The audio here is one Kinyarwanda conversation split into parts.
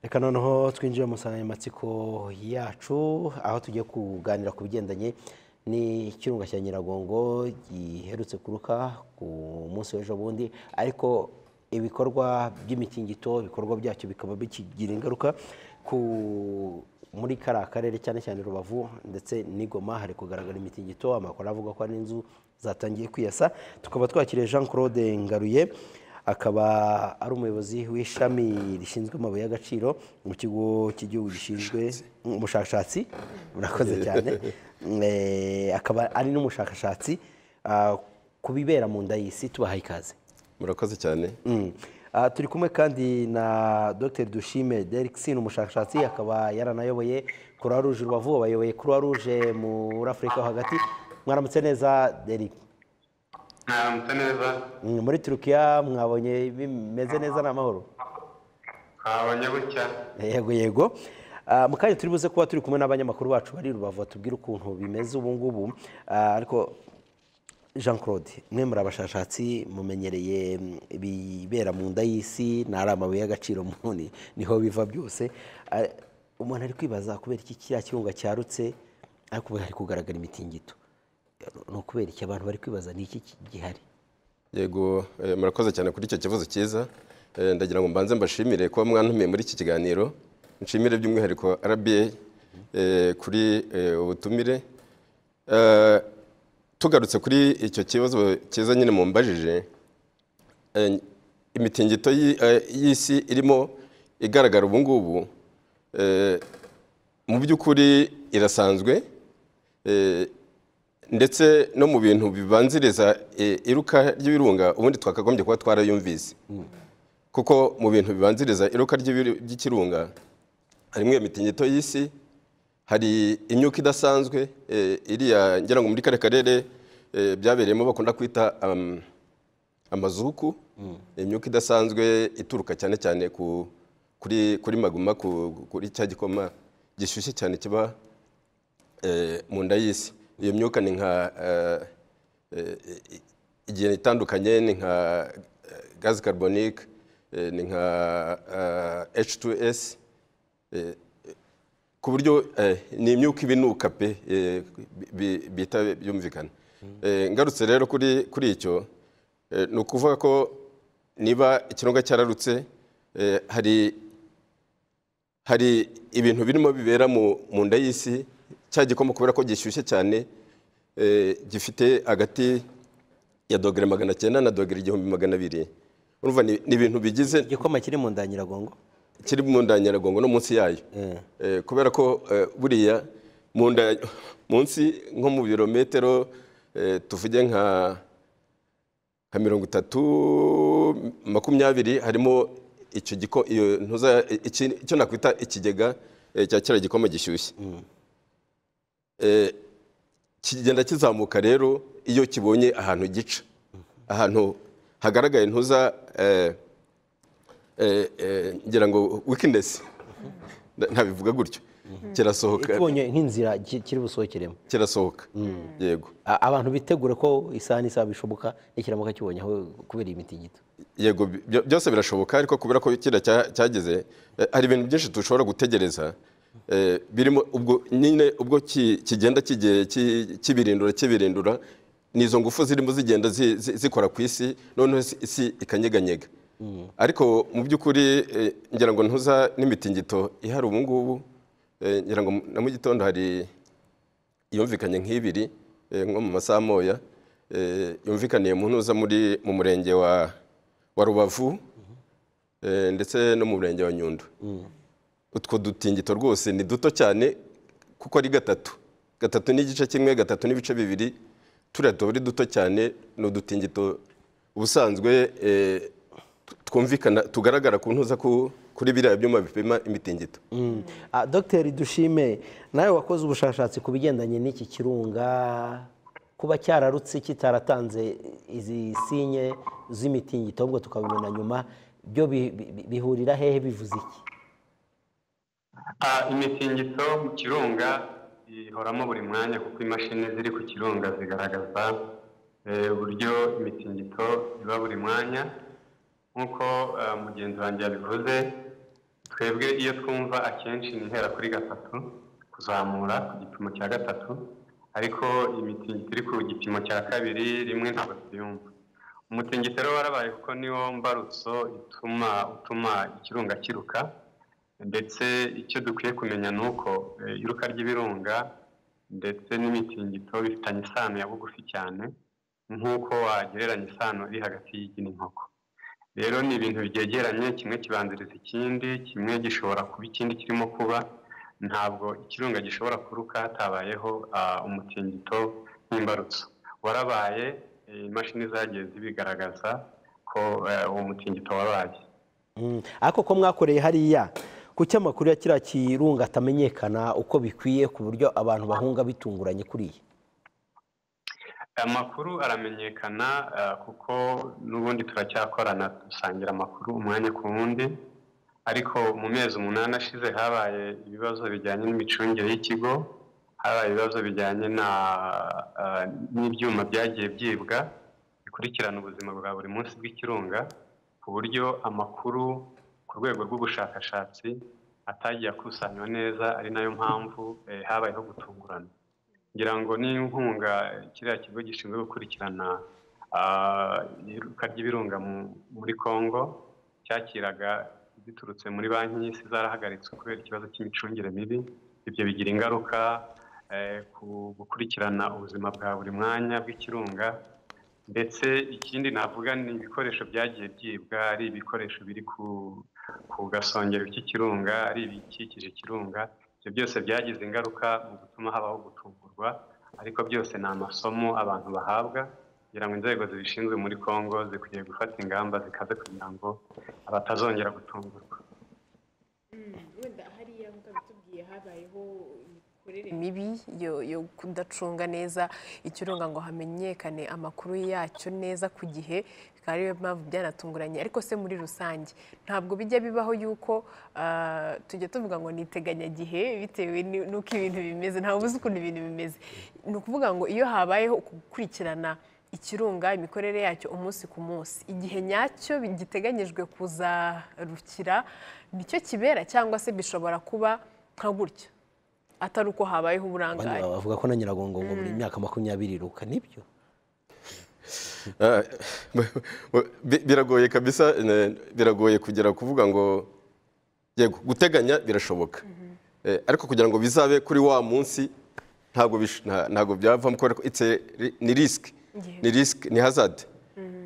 reka noneho twinjire mu nsanganyamatsiko yacu aho tugiye kuganira ku bigendanye n'ikirunga cya nyiragongo giherutse kuruka ku munsi w'ejo bundi ariko ibikorwa by'imikingito ibikorwa byacyo bikaba bikigira ingaruka ku muri kariya karere cyane cyane rubavu ndetse n'igoma hari kugaragara imitingito amakuru avuga ko hari inzu zatangiye kwiyasa tukaba twakiriye jean claude ngaruye akaba ari umuyobozi w'ishami rishinzwe amabuye y'agaciro mu kigo cy'igihugu gishinzwe umushakashatsi murakoze cyane akaba ari n'umushakashatsi ku bibera mu nda y'isi tubahaye ikaze murakoze cyane turi kumwe kandi na dr dushime derikisine umushakashatsi akaba yaranayoboye croix rouge rubavu abayoboye croix rouge muri afurika ho hagati mwaramutse neza deri mwaramutse neza muri turukiya mwabonye bimeze neza ni amahoro habonye gutya yego yego mu kanya turi buze kuba turi kumwe n'abanyamakuru bacu bari rubavu batubwira ukuntu bimeze ubu ngubu ariko jean claude mwe muri abashakashatsi mumenyereye ibibera mu nda y'isi ni ari amabuye y'agaciro muni niho biva byose umuntu ari kwibaza kubera iki kiriya kirunga cyarutse ariko ubu hari kugaragara imitingito ni ukubera iki abantu bari kwibaza ni iki gihari yego murakoze cyane kuri icyo kibazo cyiza ndagira ngo mbanze mbashimire kuba mwantumiye muri iki kiganiro nshimire by'umwihariko rba kuri ubutumire tugarutse kuri icyo kibazo cyiza nyine mumbajije imitingito y'isi irimo igaragara ubu ngubu mu by'ukuri irasanzwe ndetse no mu bintu bibanziriza iruka ry'ibirunga ubundi twakagombye kuba twarayumvise kuko mu bintu bibanziriza iruka ry'ikirunga harimo iyo mitingito y'isi hari imyuka idasanzwe iriya ngira ngo muri kare karere byabereyemo bakunda kwita amazuku imyuka idasanzwe ituruka cyane cyane kuri maguma kuri cya gikoma gishyushye cyane kiba mu nda y'isi iyo myuka ni nka igihe itandukanye ni nka gaze carbonique ni nka H2S ku buryo ni imyuka ibinuka pe bita byumvikana ngarutse rero kuri icyo ni ukuvuga ko niba ikirunga cyararutse hari hari ibintu birimo bibera mu nda y'isi cya gikoma kubera ko gishyushye cyane gifite hagati ya dogere magana cyenda na dogere igihumbi magana abiri urumva ni ibintu bigize igikoma kiri mu nda nyiragongo kiri mu nda nyiragongo no munsi yayo kubera ko buriya munsi nko mu birometero tuvuge nka mirongo itatu makumyabiri harimo icyo nakwita ikigega cya kiriya gikoma gishyushye kigenda kizamuka rero iyo kibonye ahantu gica ahantu hagaragaye ntuza ngira ngo wikinesi ntabivuga gutyo kirasohoka tubonye nk'inzira kiri busohokeremo kirasohoka yego abantu bitegure ko isaha n'isaha bishoboka n'ikiramuka kibonye aho kubera iyi mitingito yego byose birashoboka ariko kubera ko kiriya cyageze hari ibintu byinshi dushobora gutegereza birimo ubwo nyine ubwo kigenda kibirindura kibirindura ni izo ngufu zirimo zigenda zikora ku isi noneho isi ikanyeganyega ariko mu by'ukuri ngira ngo ntuza n'imitingito ihari ubu ngubu ngira ngo na mu gitondo hari yumvikanye nk'ibiri nko mu masaha moya yumvikaniye mu ntuza muri mu murenge wa rubavu ndetse no mu murenge wa nyundo utwo dutingito rwose ni duto cyane kuko ari gatatu gatatu n'igice kimwe gatatu n'ibice bibiri turiya tuba ari duto cyane ni udutingito ubusanzwe twumvikana tugaragara ku ntuza kuri biriya byuma bipima imitingito dogiteri dushime nawe wakoze ubushakashatsi ku bigendanye n'iki kirunga kuba cyararutse kitaratanze izi sinye z'imitingito ahubwo tukabibona nyuma byo bihurira hehe bivuze iki imitingito mu kirunga ihoramo buri mwanya kuko imashini ziri ku kirunga zigaragaza uburyo imitingito iba buri mwanya nk'uko mugenzi wanjye yabivuze twebwe iyo twumva akenshi ni ihera kuri gatatu kuzamura ku gipimo cya gatatu ariko imitingito iri ku gipimo cya kabiri rimwe ntabwo tuyumva umutingito rero warabaye kuko niwo mbarutso ituma utuma ikirunga kiruka ndetse icyo dukwiye kumenya ni uko eh, iruka ry'ibirunga ndetse n'imitingito bifitanye isano ya bugufi cyane nk'uko wagereranya isano iri hagati y'igi n'inkoko rero ni ibintu byegeranye kimwe kibanziriza ikindi kimwe gishobora kuba ikindi kirimo kuba ntabwo ikirunga gishobora kuruka hatabayeho ah, umutingito nk'imbarutso warabaye eh, imashini zagiye zibigaragaza ko eh, uwo mutingito wabaye Mm. ariko ko mwakoreye hariya kuki amakuru ya kiriya kirunga atamenyekana uko bikwiye ku buryo abantu bahunga bitunguranye kuriya amakuru aramenyekana eh, kuko n'ubundi turacyakorana dusangira amakuru umwanya ku wundi ariko mu mezi umunani ashize habaye ibibazo bijyanye n'imicungire y'ikigo habaye ibibazo bijyanye na eh, n'ibyuma byagiye byibwa bikurikirana ubuzima bwa buri munsi bw'ikirunga ku buryo amakuru ku rwego rw'ubushakashatsi atagiye akusanywa neza ari nayo mpamvu eh, habayeho gutungurana ngira ngo ni inkunga kiriya kigo gishinzwe gukurikirana ah, iruka ry'ibirunga mu- muri congo cyakiraga ziturutse muri banki y'isi zarahagaritswe kubera ikibazo cy'imicungire mibi ibyo bigira ingaruka eh, ku gukurikirana ubuzima bwa buri mwanya bw'ikirunga ndetse ikindi navuga ni ibikoresho byagiye byibwa ari ibikoresho biri ku, ku gasongero k'ikirunga ari ibikikije ikirunga ibyo byose byagize ingaruka mu gutuma habaho gutungurwa ariko byose ni amasomo abantu bahabwa kugira ngo inzego zibishinzwe muri congo zikwiye gufata ingamba zikaze kugira ngo batazongera gutungurwa wenda hariya nk'uko bitubwiye habayeho imikorere mibi yo- yo kudacunga neza ikirunga ngo hamenyekane amakuru yacyo neza ku gihe bikaba ariyo mpamvu byanatunguranye ariko se muri rusange ntabwo bijya bibaho yuko ah, tujya tuvuga ngo ni iteganyagihe bitewe ni- n'uko ibintu bimeze ntawe uzi ukuntu ibintu bimeze ni ukuvuga ngo iyo habayeho gukurikirana ikirunga imikorere yacyo umunsi ku munsi igihe nyacyo giteganyijwe kuzarukira nicyo kibera cyangwa se bishobora kuba nka gutyo atari uko habayeho Abandi uburangare bavuga ko na nyiragongo ngo buri myaka makumyabiri iruka nibyo Ah, bi- biragoye kabisa ne- biragoye kugera kuvuga ngo yego guteganya birashoboka Eh, ariko kugira ngo bizabe kuri wa munsi ntabwo bish- nta- ntabwo byavamo kubera ko it's a ri- ni risk ni risk ni hazard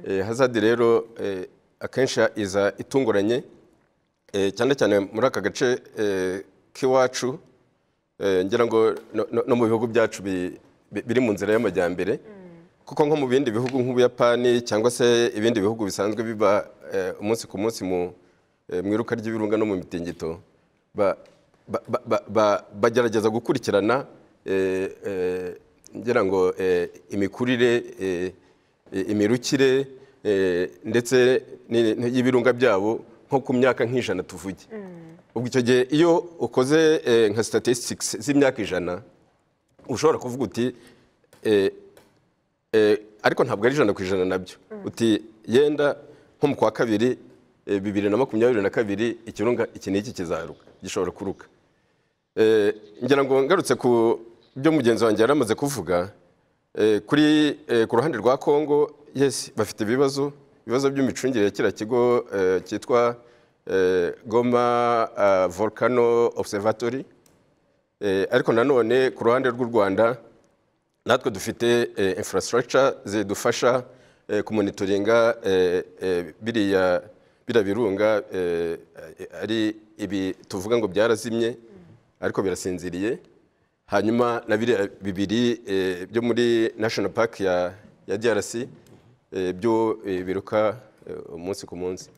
Eh, hazard rero eh, akenshi iza itunguranye eh, cyane cyane muri aka gace eh, k'iwacu eh, ngira ngo no- no- no mu bihugu byacu bi- bi- biri mu nzira y'amajyambere kuko nko mu bindi bihugu nk'ubuyapani cyangwa se ibindi bihugu bisanzwe biba eh, umunsi ku munsi mu eh, mu iruka ry'ibirunga no mu mitingito ba- ba- ba- ba- ba- bagerageza gukurikirana eh, eh, ngira ngo eh, imikurire eh, eh, imirukire eh, ndetse ni- ni- y'ibirunga byabo nko ku myaka nk'ijana tuvuge ubwo icyo gihe iyo ukoze eh, nka statistics z'imyaka ijana ushobora kuvuga uti eh, Eh, ariko ntabwo ari ijana ku ijana nabyo uti yenda nko mu kwa kabiri eh, bibiri na makumyabiri na kabiri ikirunga iki n'iki kizaruka gishobora kuruka Eh, ngira ngo ngarutse ku byo mugenzi wanjye yari amaze kuvuga eh, kuri eh, ku ruhande rwa congo yes bafite ibibazo ibibazo by'imicungire ya kiriya kigo eh, cyitwa eh, goma ah, volcano observatory Eh, ariko nanone ku ruhande rw'u rwanda natwe dufite eh, infrastructure zidufasha eh, kumonitoringa eh, eh, biriya biriya birunga eh, eh, ari ibi tuvuga ngo byarazimye ariko birasinziriye hanyuma na biriya bibiri eh, byo muri national park ya, ya drc eh, byo eh, biruka eh, umunsi ku munsi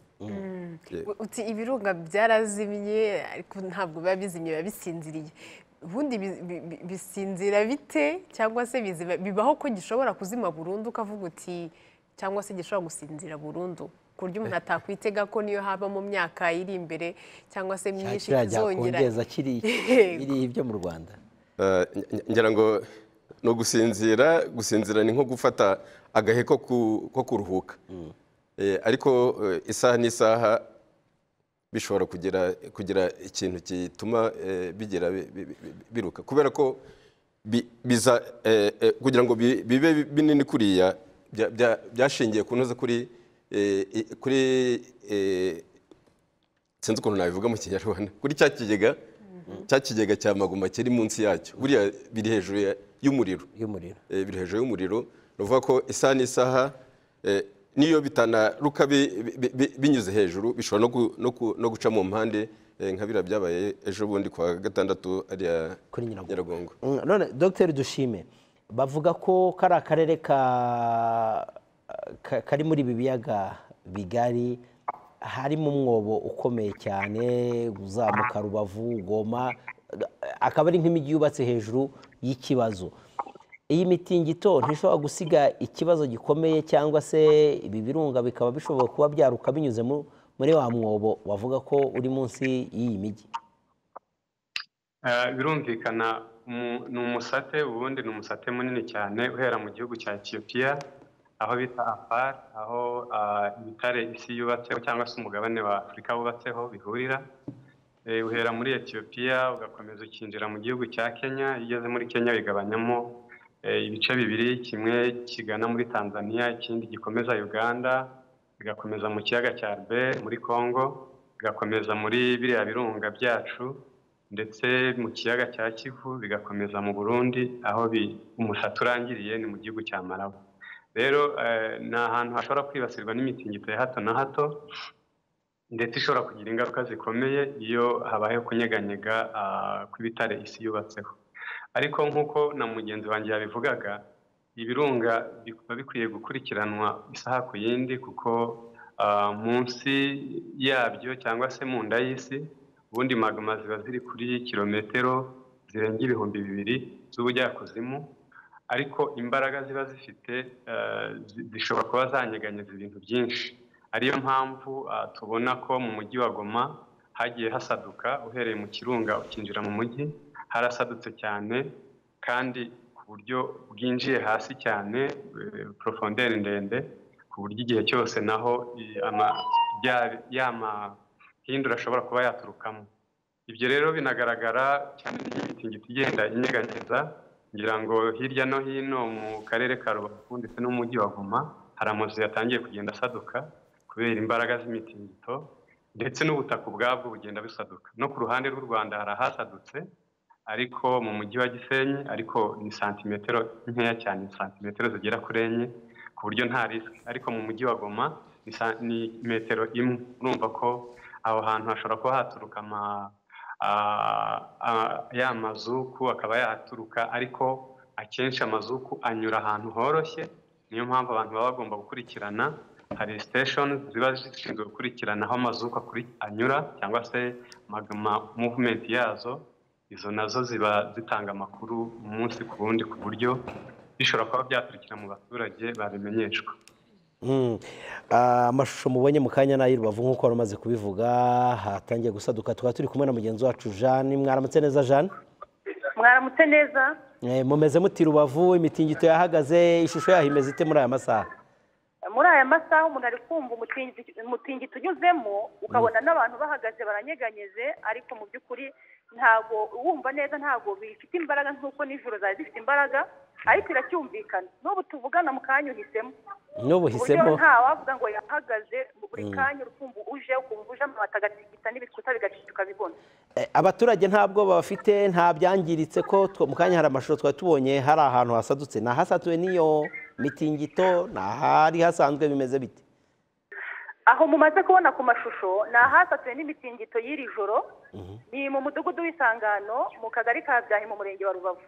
uti ibirunga byarazimye ariko ntabwo biba bizimye biba bisinziriye ubundi bi- bi- bi- bisinzira bite cyangwa se biziba- bibaho ko gishobora kuzima burundu ukavuga uti cyangwa se gishobora gusinzira burundu ku buryo umuntu atakwitega ko niyo haba mu myaka iri imbere cyangwa se cya myinshi kiriya kizongera cyakongeza kiri biri ibyo mu rwanda Eh, nge- ngira ngo ni ugusinzira gusinzira ni nko gufata agahe ko ku- ko kuruhuka Eh, ariko eh, isaha n'isaha bishobora kugira kugira ikintu gituma bigira biruka kubera ko biza kugira ngo bibe binini kuriya byashingiye ku ntuza kuri kuri sinzi ukuntu nabivuga mu kinyarwanda kuri cya kigega cya kigega cya maguma kiri munsi yacyo buriya biri hejuru y'umuriro y'umuriro biri hejuru y'umuriro ni ukuvuga ko isaha n'isaha n'iyo bitanaruka binyuze hejuru bishobora no guca mu mpande nka biriya byabaye ejo bundi kwa gatandatu ariya kuri nyiragongo none dogiteri dushime bavuga ko kari akarere kari muri ibi biyaga bigari harimo umwobo ukomeye cyane uzamuka rubavu goma akaba ari nk'imijyi yubatse hejuru y'ikibazo iyi mitingito ntishobora gusiga ikibazo gikomeye cyangwa se ibi birunga bikaba bishobora kuba byaruka binyuze muri wa mwobo bavuga ko uri munsi y'iyi mijyi birumvikana ni umusate ubundi ni umusate munini cyane uhera mu gihugu cya etiyopiya aho bita afar aho ibitare isi yubatseho cyangwa se umugabane wa afurika wubatseho bihurira uhera muri etiyopiya ugakomeza ukinjira mu gihugu cya kenya iyo ugeze muri kenya bigabanyamo ibice bibiri kimwe kigana muri tanzania ikindi gikomeza uganda bigakomeza mu kiyaga cya rbe muri congo bigakomeza muri biriya birunga byacu ndetse mu kiyaga cya kivu bigakomeza mu burundi aho umusatsi urangiriye ni mu gihugu cya marabu rero ni ahantu hashobora kwibasirwa n'imitingito ya hato na hato ndetse ishobora kugira ingaruka zikomeye iyo habayeho kunyeganyega kw'ibitare isi yubatseho ariko nk'uko na mugenzi wanjye yabivugaga ibirunga biba bikwiye gukurikiranwa isaha ku yindi kuko munsi yabyo cyangwa se mu nda y'isi ubundi magama ziba ziri kuri kilometero zirenga ibihumbi bibiri z'ubujyakuzimu ariko imbaraga ziba zifite zishobora kuba zanyeganyeza ibintu byinshi ariyo mpamvu tubona ko mu mujyi wa goma hagiye hasaduka uhereye mu kirunga ukinjira mu mujyi harasadutse cyane kandi ku buryo bwinjiye hasi cyane porofonderi ndende ku buryo igihe cyose naho y'amahindura ashobora kuba yaturukamo ibyo rero binagaragara cyane n'imitingito igenda inyeganyeza ngira ngo hirya no hino mu karere ka rubavu ndetse n'umujyi wa goma hari amazu yatangiye kugenda asaduka kubera imbaraga z'imitingito ndetse n'ubutaka ubwabwo bugenda busaduka no ku ruhande rw'u rwanda hari ahasadutse ariko mu mujyi wa gisenyi ariko ni santimetero nkeya cyane santimetero zigera kuri enye ku buryo nta risike ariko mu mujyi wa goma ni metero imwe urumva ko aho hantu hashobora kuba haturuka ya mazuku akaba yahaturuka ariko akenshi amazuku anyura ahantu horoshye niyo mpamvu abantu baba bagomba gukurikirana hari siteshoni ziba zishinzwe gukurikirana aho amazuku anyura cyangwa se magama muvumenti yazo izo nazo ziba zitanga amakuru umunsi ku wundi ku buryo bishobora kuba byaturukira mu baturage babimenyeshwa amashusho mubonye mu kanya nayo rubavu nk'uko wari umaze kubivuga hatangiye gusaduka tukaba turi kumwe na mugenzi wacu jeanne mwaramutse neza jeanne mwaramutse neza mumeze muti rubavu imitingito yahagaze ishusho yaho imeze ite muri aya masaha muri aya masaha umuntu ari kumva umutingito unyuzemo ukabona n'abantu bahagaze baranyeganyeze ariko mu by'ukuri ntabwo wumva neza ntabwo bifite imbaraga nk'uko nijoro zari zifite imbaraga ariko iracyumvikana n'ubu tuvugana mu kanya uhisemo n'ubu hisemo ntawavuga ngo yahagaze buri kanya urukumbu uje ukumva uje amabati agatigita n'ibikuta bigacika ukabibona abaturage ntabwo bafite nta byangiritse ko mu kanya hari amashusho twari tubonye hari ahantu hasadutse ni ahasatuwe n'iyo mitingito ni ahari hasanzwe bimeze bite aho mumaze kubona ku mashusho ni ahasatuye n'imitingito y'iri joro ni mu mudugudu w'isangano mu kagari ka byahi mu murenge wa rubavu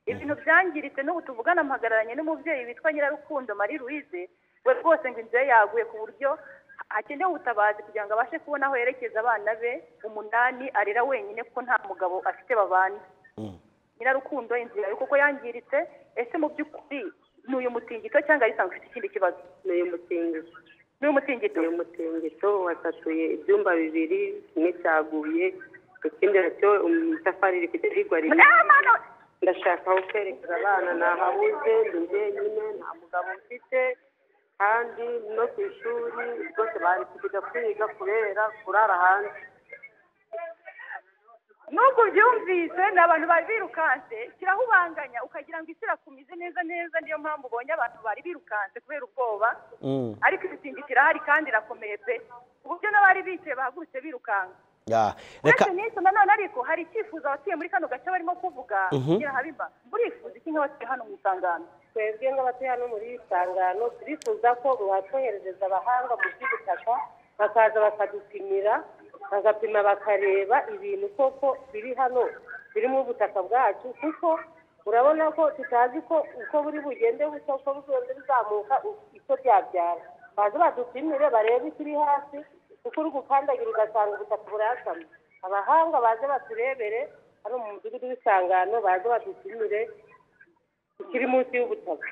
ibintu byangiritse n'ubu tuvugana mpagararanye n'umubyeyi witwa nyirarukundo marie louise we rwose ngo inzu ye yaguye ku buryo hakenewe ubutabazi kugira ngo abashe kubona aho yerekeza abana be umunani arera wenyine kuko nta mugabo afite babana nyirarukundo inzu yawe kuko yangiritse ese mu by'ukuri ni uyu mutingito cyangwa arisanzwe ufite ikindi kibazo ni uyu mutingito ni uyu mutingito uyu mutingito wasatuye ibyumba bibiri kimwe cyaguye ikindi nacyo itafari iri kujya rigwa ndashaka aho kwerekeza abana nahabuze ni njyenyine nta mugabo mfite kandi no ku ishuri rwose bari kujya kwiga kubera kurara hanze nubwo ubyumvise ni abantu bari birukanse shyiraho ubanganya ukagira ngo isi irakumize neza neza niyo mpamvu ubonye abantu bari birukanse kubera ubwoba ariko imitingito irahari kandi irakomeye pe ku buryo n'abari bicaye bahagurutse birukanka Ya, uretse reka n'icyo nanone ariko hari icyifuzo abatuye muri kano gace barimo kuvuga kugira habiba murifuza iki nk'abatuye hano mu isangano twebwe nk'abatuye hano muri iri sangano turifuza ko mwatwoherereza abahanga mu by'ubutaka bakaza bakadupimira bagapima bakareba ibintu koko biri hano biri mu butaka bwacu kuko urabona ko tutazi ko uko buri bugende busa uko bugende buzamuka icyo byabyara baze badupimire barebe ikiri hasi kuko uri gukandagira ugasanga ubutaka burasamye abahanga baze baturebere hano mu mudugudu w'isangano baze badupimire ikiri munsi y'ubutaka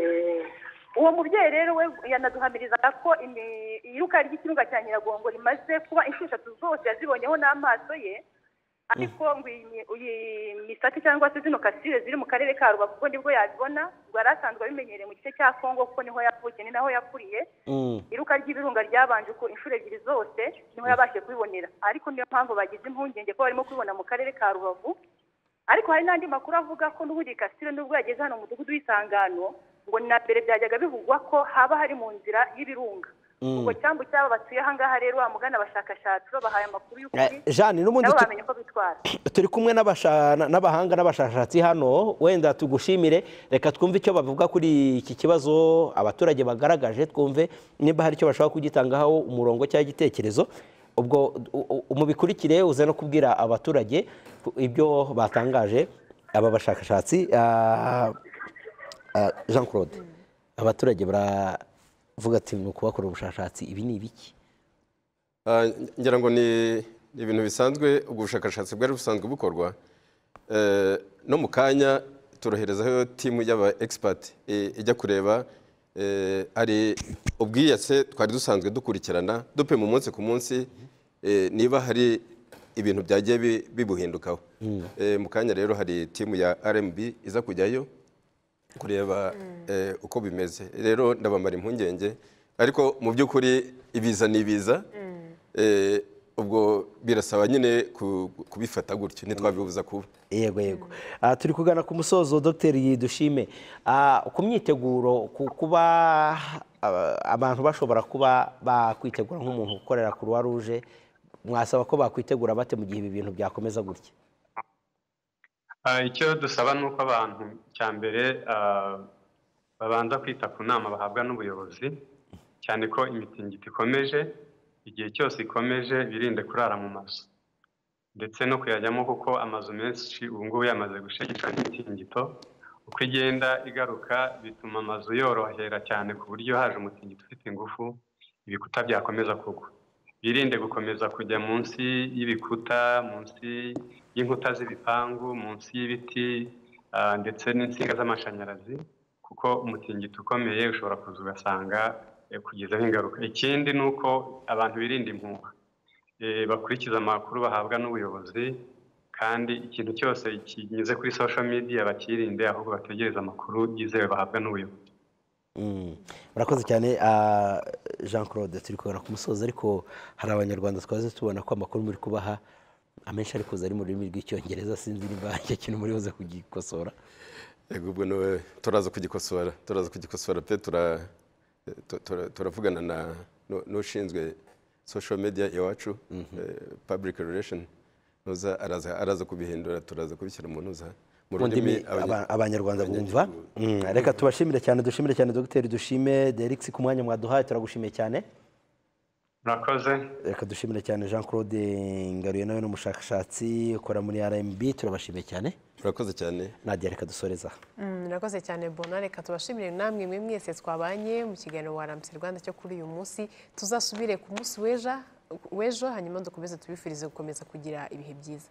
Eh, uwo mubyeyi rero we yanaduhamirizaga ko imi- iyiruka ry'ikirunga cya nyiragongo rimaze kuba inshuro eshatu zose yazibonyeho n'amaso ye ariko ngo iyi- iyi misate cyangwa se zino kasire ziri mu karere ka rubavu ubwo nibwo yazibona ubwo yari asanzwe abimenyereye mu gice cya kongo kuko niho yavukiye ni naho yakuriye Mm. iruka ry'ibirunga ryabanje uko inshuro ebyiri zose niho yabashije kubibonera ariko niyo mpamvu bagize impungenge ko barimo kubibona mu karere ka rubavu ariko hari n'andi makuru avuga ko n'ubundi kasire nubwo yageze hano mu mudugudu w'isangano ngo na mbere byajyaga bivugwa ko haba hari mu nzira y'ibirunga Mm. ubwo cyambu cy'aba batuye ahangaha rero bamugana abashakashatsi babahaye amakuru y'ukuri Eh, Jeanne n'ubundi nabo tu- bamenye uko bitwara turi kumwe n'abasha- n'abahanga n'abashakashatsi hano wenda tugushimire reka twumve icyo bavuga kuri iki kibazo abaturage bagaragaje twumve niba hari icyo bashobora kugitangaho umurongo cyangwa igitekerezo ubwo u- u- mubikurikire uze no kubwira abaturage ibyo batangaje aba bashakashatsi Ah, ah, jean claude abaturage baravuga ati ni ukubakora ubushakashatsi ibi ni ibiki Ah, ngira ngo ni ni ibintu bisanzwe ubwo bushakashatsi bwari busanzwe bukorwa Eh, no mu kanya turoherezaho timu y'aba expert eh, ijya kureba eh, hari ubwiyatse twari dusanzwe dukurikirana dupima umunsi ku munsi eh, niba hari ibintu byagiye bi- bibuhindukaho Eh, mu kanya rero hari timu ya RMB iza kujyayo kureba eh, uko bimeze rero ndabamara impungenge ariko mu by'ukuri ibiza ni ibiza Eh, ubwo birasaba nyine ku- kubifata gutyo ntitwabibuza kuba yego yego Ah, turi kugana ku musozo dogiteri dushime Ah, ku myiteguro ku kuba ah, abantu bashobora kuba bakwitegura nk'umuntu ukorera croix rouge mwasaba ko bakwitegura bate mu gihe ibi bintu byakomeza gutya Ah, icyo dusaba ni uko abantu cya mbere ah, babanza kwita ku nama bahabwa n'ubuyobozi cyane ko imitingito ikomeje igihe cyose ikomeje birinde kurara mu mazu ndetse no kuyajyamo kuko amazu menshi ubu ngubu yamaze gushegeshwa n'imitingito uko igenda igaruka bituma amazu yorohera cyane ku buryo haje umutingito ufite ingufu ibikuta byakomeza kugwa birinde gukomeza kujya munsi y'ibikuta munsi y'inkuta z'ibipangu munsi y'ibiti ah, ndetse n'insinga z'amashanyarazi kuko umutingito ukomeye ushobora kuza ugasanga eh, kugezaho ingaruka ikindi ni uko abantu birinda impuha eh, bakurikiza amakuru bahabwa n'ubuyobozi kandi ikintu cyose kinyuze kuri social media bakirinde ahubwo bategereze amakuru yizewe bahabwa n'ubuyobozi Mm. murakoze cyane ah, jean claude turi kugana ku musozo ariko hari abanyarwanda twaze tubona ko amakuru muri kubaha amenshi ari kuza ari mu rurimi rw'icyongereza sinzi niba icyo kintu muri buze kugikosora Yego, ubwo nawe turaza kugikosora turaza kugikosora pe tura- tu- tura- turavugana na nu- n'ushinzwe social media iwacu eh, public relation Nuza araza araza kubihindura turaza kubishyira mu ntuza mu mu ndimi rurimi abanya- aba- abanyarwanda bumva Mm, reka tubashimire cyane dushimire cyane dogiteri dushime derix ku mwanya mwaduhaye turagushimiye cyane murakoze reka dushimire cyane jean claude ngaruye nawe n'umushakashatsi ukora muri rmb turabashimiye cyane murakoze cyane nadia reka dusoreza aha Mm, murakoze cyane bona reka tubashimire namwe mwe mwese twabanye mu kiganiro wa Ramsey Rwanda cyo kuri uyu munsi tuzasubire ku munsi w'ejo w'ejo hanyuma dukomeze tubifurize gukomeza kugira ibihe byiza